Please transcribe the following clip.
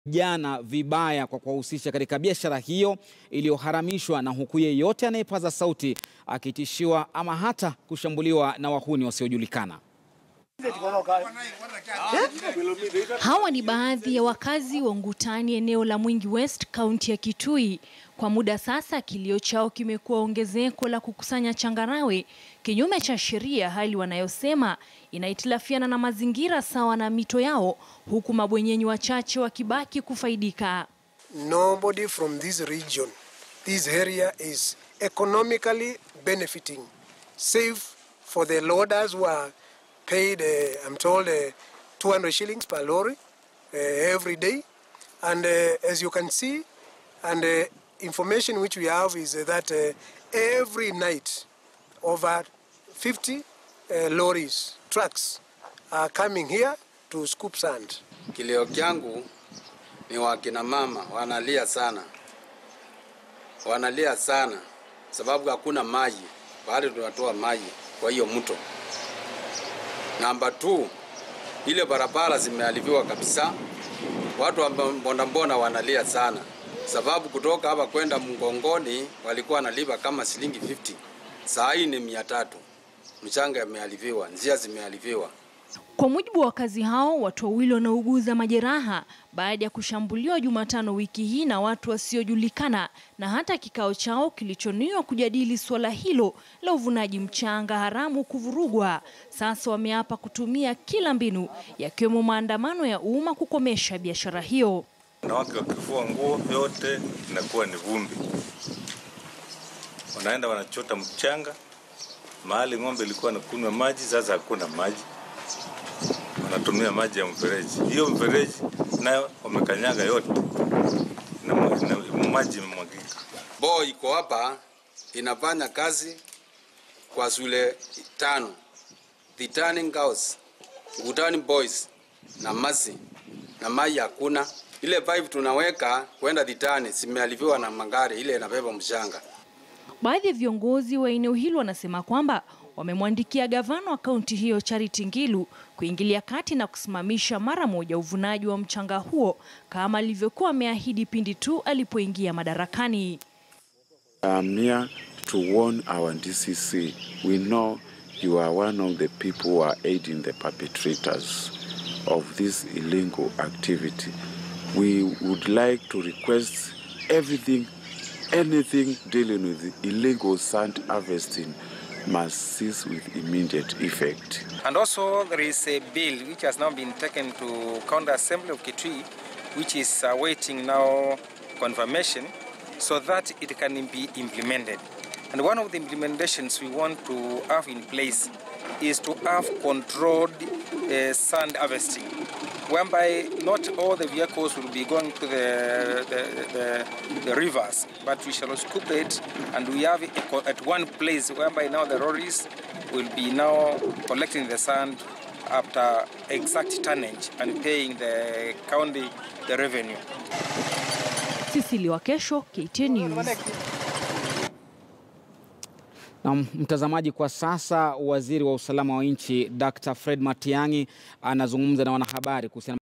jana vibaya kwa kuwahusisha katika biashara hiyo iliyoharamishwa, na huku yeyote anayepaza sauti akitishiwa ama hata kushambuliwa na wahuni wasiojulikana. Hawa ni baadhi ya wakazi wa Ngutani, eneo la Mwingi West, kaunti ya Kitui. Kwa muda sasa, kilio chao kimekuwa ongezeko la kukusanya changarawe kinyume cha sheria, hali wanayosema inahitilafiana na mazingira sawa na mito yao, huku mabwenyenyi wachache wakibaki kufaidika. Nobody from this region, this area is economically benefiting, save for the loaders who are paid, uh, I'm told, uh, 200 shillings per lorry uh, every day. And uh, as you can see, and uh, information which we have is uh, that uh, every night over 50 uh, lorries, trucks are coming here to scoop sand. Kilio kyangu ni wakina mama wanalia sana, wanalia sana sababu hakuna maji pahali tunatoa maji kwa hiyo mto. Namba 2 ile barabara zimeharibiwa kabisa. Watu wa mbondambonda wanalia sana sababu kutoka hapa kwenda Mgongoni walikuwa wanalipa kama shilingi 50, saa hii ni mia tatu. Mchanga imeharibiwa, njia zimeharibiwa. Kwa mujibu wa wakazi hao, watu wawili wanauguza majeraha baada ya kushambuliwa Jumatano wiki hii na watu wasiojulikana, na hata kikao chao kilichoniwa kujadili suala hilo la uvunaji mchanga haramu kuvurugwa. Sasa wameapa kutumia kila mbinu, yakiwemo maandamano ya umma kukomesha biashara hiyo. Wanawake wakifua nguo yote inakuwa ni vumbi, wanaenda wanachota mchanga mahali ng'ombe ilikuwa nakunywa maji, sasa hakuna maji, wanatumia maji ya mfereji. Hiyo mfereji nayo wamekanyaga yote na, na maji imemwagika. Boo iko hapa inafanya kazi kwa shule tano, The Turning Girls, Ngutani Boys na Masi, na maji hakuna. Ile pipe tunaweka kwenda Dhitani zimeharibiwa na magari ile inabeba mchanga. Baadhi ya viongozi wa eneo hilo wanasema kwamba wamemwandikia gavana wa kaunti hiyo Charity Ngilu kuingilia kati na kusimamisha mara moja uvunaji wa mchanga huo kama alivyokuwa ameahidi pindi tu alipoingia madarakani. I'm here to warn our DCC. We know you are one of the people who are aiding the perpetrators of this illegal activity. We would like to request everything, anything dealing with illegal sand harvesting must cease with immediate effect. And also there is a bill which has now been taken to County Assembly of Kitui, which is awaiting now confirmation so that it can be implemented. And one of the implementations we want to have in place is to have controlled uh, sand harvesting, whereby not all the vehicles will be going to the, the, the, the rivers, but we shall scoop it and we have it at one place whereby now the lorries will be now collecting the sand after exact tonnage and paying the county the revenue. Sisili Wakesho, KTN News. Na mtazamaji, kwa sasa waziri wa usalama wa nchi Dr. Fred Matiang'i anazungumza na wanahabari kuhusiana